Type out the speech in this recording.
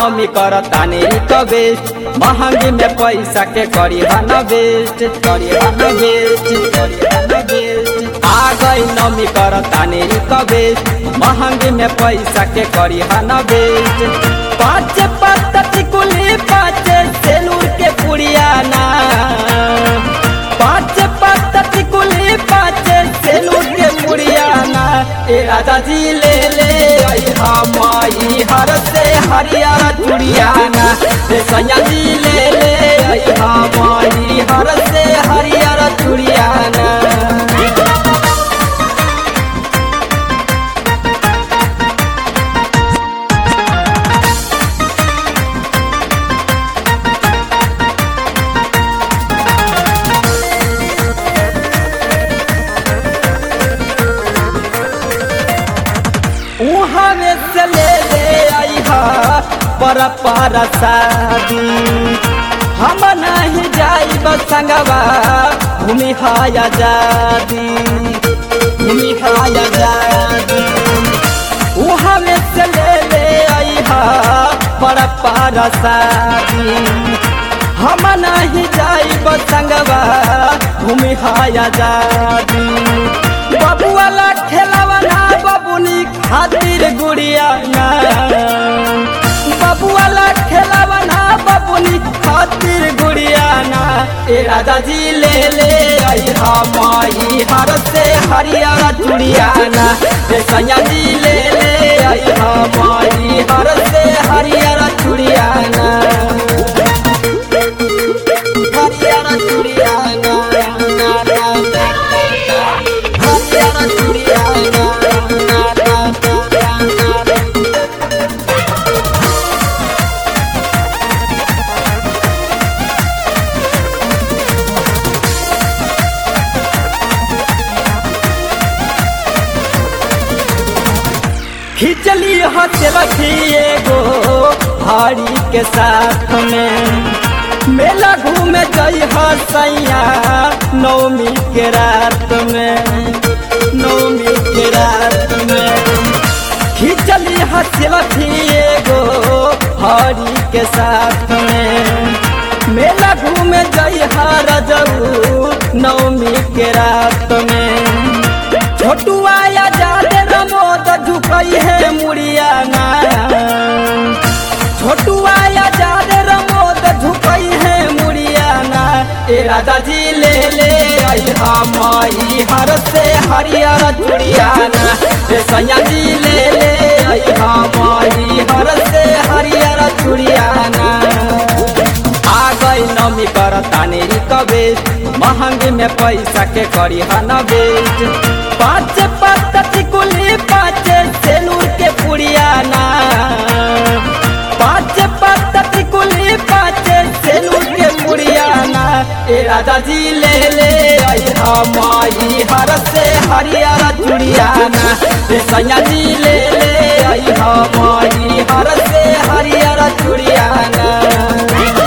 नमी कर तानी रिक्वेस्ट महंगी में पैसा के करी हन वेस्ट करी हन वेस्ट करी हन वेस्ट आ गई नमी कर तानी रिक्वेस्ट महंगी में पैसा के करी हन वेस्ट पाँच पत्ता टिकुली पाँच सेलूर के पुड़िया ना पाँच पत्ता टिकुली पाँच सेलूर के पुड़िया ना ए राजा जी ले ले आई हमारी हर से हरियर चुड़िया ना ए सैया जी ले ले आई हमारी हर से हरियर चुड़िया ना उहाँ में से ले ले आई हा पर पर शादी हम नहीं जाई संगवा भूमि हाया जादी भूमि हाया जादी उहाँ में से ले ले आई हा पर पर शादी हम नहीं जाई संगवा भूमि हाया जादी बबुआला खेलवना बबुनी खातिर गुड़िया ना बबुआला खेलवना बबुनी खातिर गुड़िया ना ए राजा जी ले ले आई हमारी हर से हरियर चुड़िया ना ए सैया जी ले ले आई हमारी हर से हरियर चुड़िया ना हरियर चुड़िया ना ना ना ना हरियर चुड़िया ना ना ना ना ना ना खिचली हथ रखी एगो भाड़ी के साथ में मेला घूमे जई हसैया नौमी के रात में नौमी के रात में खिचली हथ रखी एगो भाड़ी के साथ में मेला घूमे जई हर नौमी के रात में छोटुआ या जादे रमोद झुकई है मुड़िया ना छोटुआ या जादे रमोद झुकई है मुड़िया ना ए राजा जी ले ले आई हमारी हर से हरियर चुड़िया ना ए सैया जी ले ले आई हमारी हर से हरियर चुड़िया ना आ गई नमी कर तानी रिक्वेस्ट महंगी में पैसा के करी हन वेस्ट पाँच पत्ता टिकुली पाँच सेलूर के पुड़िया ना पाँच पत्ता टिकुली पाँच सेलूर के पुड़िया ना ए राजा जी ले ले आई हमारी हर से हरियर चुड़िया ना ए सैया जी ले ले आई हमारी हर से हरियर चुड़िया ना